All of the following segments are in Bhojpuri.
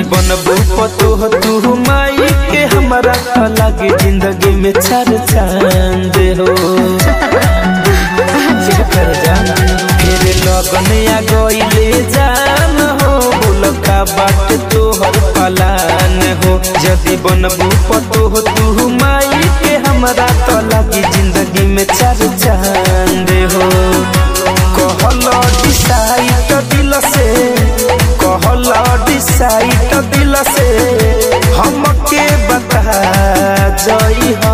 बनबू पतो तू माई के हमारा तो लगे जिंदगी में चार चांद हो कर जान फिर लगन आ गईले जान हो बोल का बात तोहर पलान हो यदि बनबू पतो तू माई के हमारा तो लगी जिंदगी में चार चांद हो कहल डिसाइड दिल से कहल डिसाइड दिल से हमके बता जई हो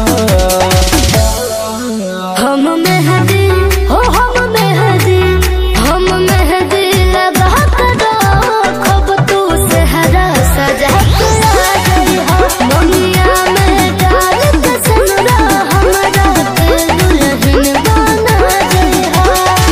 हम मेहदी हो हम मेहदी हम मेहदी लगा कर खब तू सेहरा सजा के आ गई हो दुनिया में डाल के सनरा हमरा के दुल्हन बना गई हो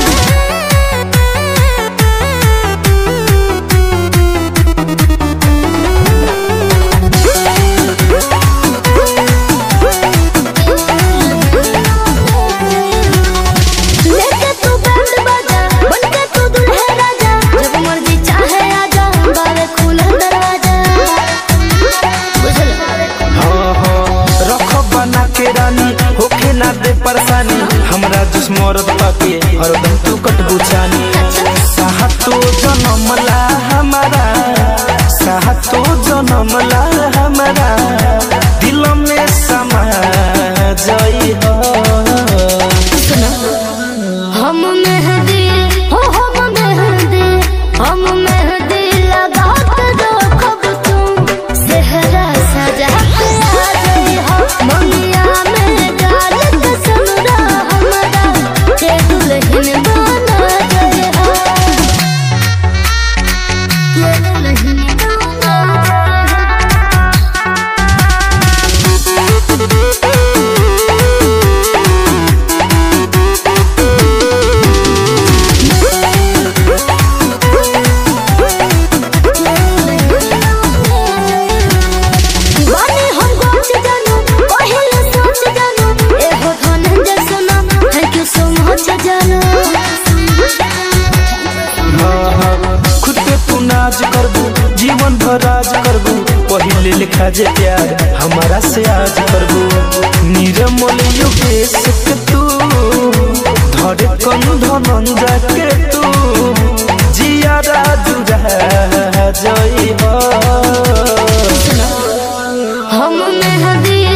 लेके तू बैंड बाजा बनके तू दुल्हे राजा जब मर्जी चाहे आजा बावे खुला दरवाजा बुझल हाँ हाँ रख बना के रानी होखे ना दे परेशानी हमरा जिस मरद पाके हरदम तू कट बुछानी साहतो जनमला हमारा साहतो जनमला हमारा दिल में समा जई हो हम मेहंदी हो हम मेहंदी हम मेहंदी लगा के रखब तुम सेहरा सजा के आ गई हो ममिया में डाल के सनरा हमरा के दुल्हन बना गई हो के दुल्हन बना दीवाने हम गोच जानू पहले सोच जानू एहो धनंजय सुना थैंक यू सो मच जानू हाँ हाँ खुद पे तू नाज करबू जीवन भर राज करबू पहिले लिखा जे प्यार हमारा से आज करबू निर्मल योगेश के तू धरे कन धनंजय के तू जिया राजू रह जई हो हम मेहदी